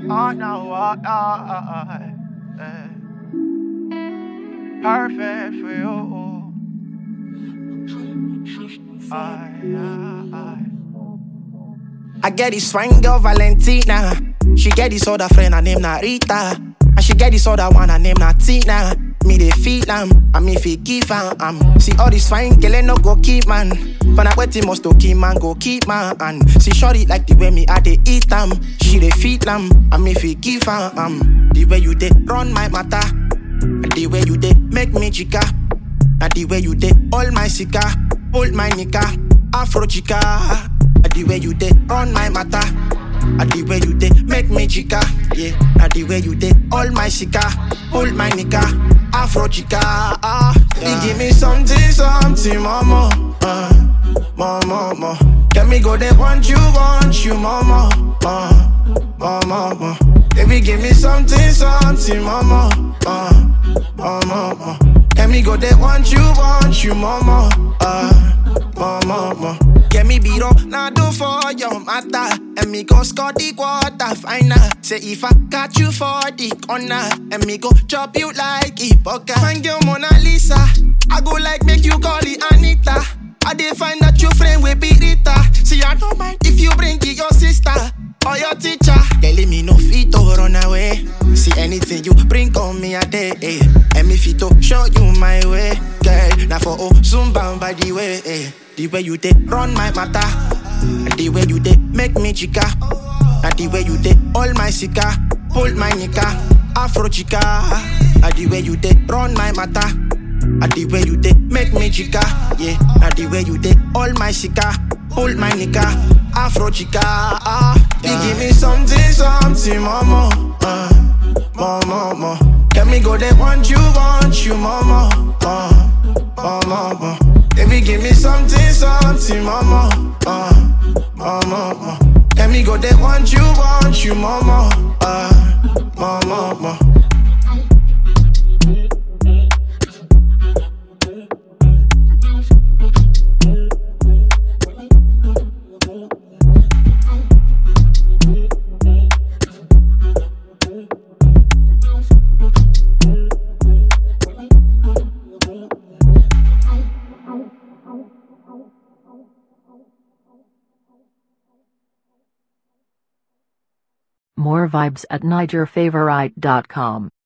Oh no, oh, oh, oh, eh. Perfect for you. I, I, I get this fine girl Valentina. She get this other friend, her name Narita. And she get this other one, her name Natina. Me they feel am, and me feel give am. Um. See all this fine girl, ain't no go keep man. But I wait must to keep man, go keep man. And see shorty like the way me I they eat am. She they feel am, and me feel give am. Um. The way you they run my matter, and the way you they make me chica. Now the way you did all my sika, hold my nika, Afro chica. Now the way you did run my matter. Now the way you did make me chica, yeah. Now the way you did all my sika, hold my nika, Afro chica. Ah, you give me something, something, mama, uh, mama, mama. Let me go there, want you, want you, mama, uh, mama, mama. Baby, give me something, something, mama, uh, mama, mama. Let me go there, want you, want you, mama. Uh, mama, mama. Get me beat up, now do for your matter. And me go score the quarter final. Say if I catch you for the corner, and me go chop you like a poker. Find your Mona Lisa. I go like make you call it Anita. I dey find that your friend will be Rita. See, I don't mind if you bring it your sister or your teacher. Telling me no fit to run away. See anything you bring on me a day. Eh. And me fit to show you my way. Girl, now for oh, soon bound by the way. Eh. The way you did run my matter. And the way you did make me chica. And the way you did all my sika. Hold my nika. Afro chica. And the way you did run my matter. And the way you did make me chica, yeah. And the way you did all my sika, hold my nika, Afro chica. Ah, you give me something, something, mama, uh, mama, mama. Let me go there, want you, want you, mama, uh, mama, mama. Baby, give me something, something, mama, uh, mama, mama. Let me go there, want you, want you, mama, uh, mama, mama. More vibes at NigerFavorite.com.